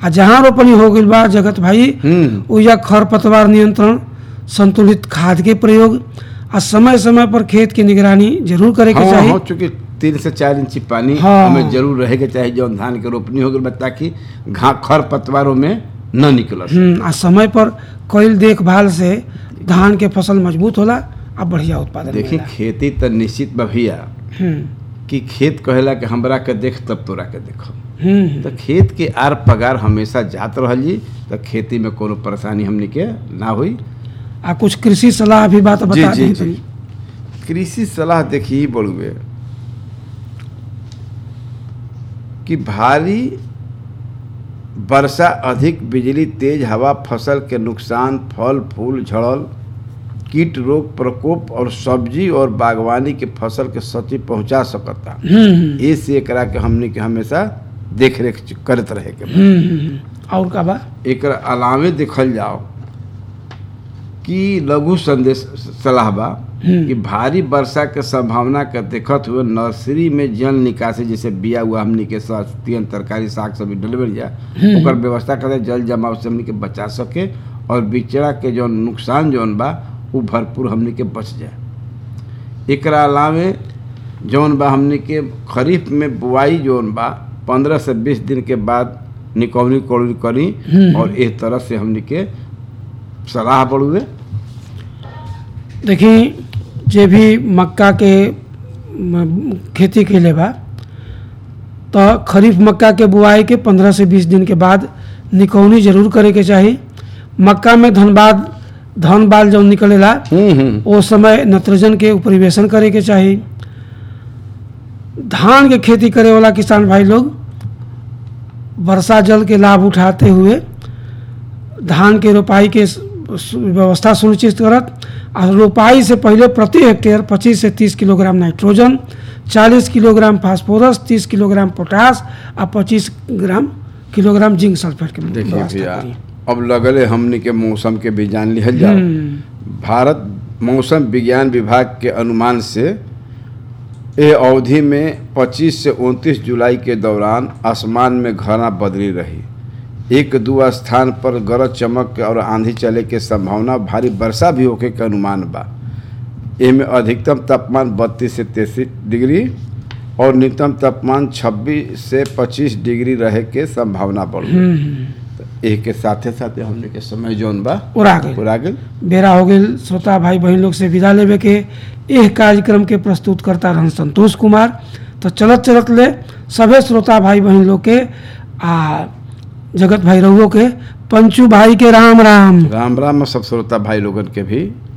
आ जहाँ रोपनी हो गइल बा जगत भाई हम्म ओइजा खरपतवार नियंत्रण संतुलित खाद के प्रयोग आ समय समय पर खेत की निगरानी जरूर करे के हाँ चाही हाँ चूंकि तीन से चार इंची पानी हाँ। हमें जरूर रहे के चाहे जौन धान के रोपनी हो गई ताकि घा खर पतवारों में न निकल हम्म, आ समय पर कईल देखभाल से धान के फसल मजबूत होला आ बढ़िया उत्पादन देखी मिलेला। खेती तो निश्चित बा भैया हम्म कि खेत कहेला कि हमरा के देख तब तोरा के देखो हम्म तो खेत के आर पगार हमेशा जात रहल जी तो खेती में कोनो परेशानी हमनी के ना हुई आ कुछ कृषि सलाह भी बात जी बता जी दी जी कृषि सलाह देखी बड़ुए कि भारी वर्षा अधिक बिजली तेज हवा फसल के नुकसान फल फूल झड़ल कीट रोग प्रकोप और सब्जी और बागवानी के फसल के क्षति पहुंचा सकता हम्म ए से एकरा के हमनी के हमेशा देख रेख करत रहे के बा। हम्म, हम्म, और का बा एकर अलावे देखल जाओ कि लघु संदेश सलाह बा हम्म। कि भारी वर्षा के संभावना के देखत हुए नर्सरी में जल निकासी जैसे बिया हुआ हमनी के सस्तियन तरकारी साग सब्जी डलवे जा ओकर व्यवस्था करे जल जमाव से हमनी के बचा सके और बिचड़ा के जौन नुकसान जौन बा उ भरपूर हमनी के बच जाए एकरा अलावे जौन बा हमनी के खरीफ में बुआई जौन बा पंद्रह से बीस दिन के बाद निकौनी कौड़ी करी और इस तरह से हमनी के सलाह बढ़ुए देखी जे भी मक्का के म, खेती के बा तो खरीफ मक्का के बुआई के 15 से 20 दिन के बाद निकौनी जरूर करे के चाही मक्का में धनबाद धन बाल जब निकलेला ओ समय नत्रजन के परिवेशन करे के चाही धान के खेती करे वाला किसान भाई लोग वर्षा जल के लाभ उठाते हुए धान के रोपाई के स- सु- व्यवस्था सुनिश्चित करत आ रोपाई से पहले प्रति हेक्टेयर 25 से 30 kilogram nitrogen 40 kilogram phosphorus 30 kilogram potash आ 25 ग्राम किलोग्राम जिंक सल्फेट के देखिए व्यवस्था भैया करी। अब लगले हमनी के मौसम के भी जान लिहल जाओ हम्म, भारत मौसम विज्ञान विभाग के अनुमान से ए अवधि में 25 से 29 जुलाई के दौरान आसमान में घना बदली रही एक दो स्थान पर गरज चमक और आंधी चले के संभावना भारी वर्षा भी होके के अनुमान बा एमे अधिकतम तापमान 32 से 33 डिग्री और न्यूनतम तापमान 26 से 25 डिग्री रहे के संभावना बढ़ हम्म, एक के साथे साथे हमने के समय जौन बा उड़ा गई पूरा गेल बेरा हो गई श्रोता भाई बहन लोग से विदा लेवे के एह कार्यक्रम के प्रस्तुत करता रहन संतोष कुमार तो चलत चलत ले सभे श्रोता भाई बहन लोग के आ जगत भाई रहुओ के पंचू भाई के राम राम राम राम सब श्रोता भाई लोगन के भी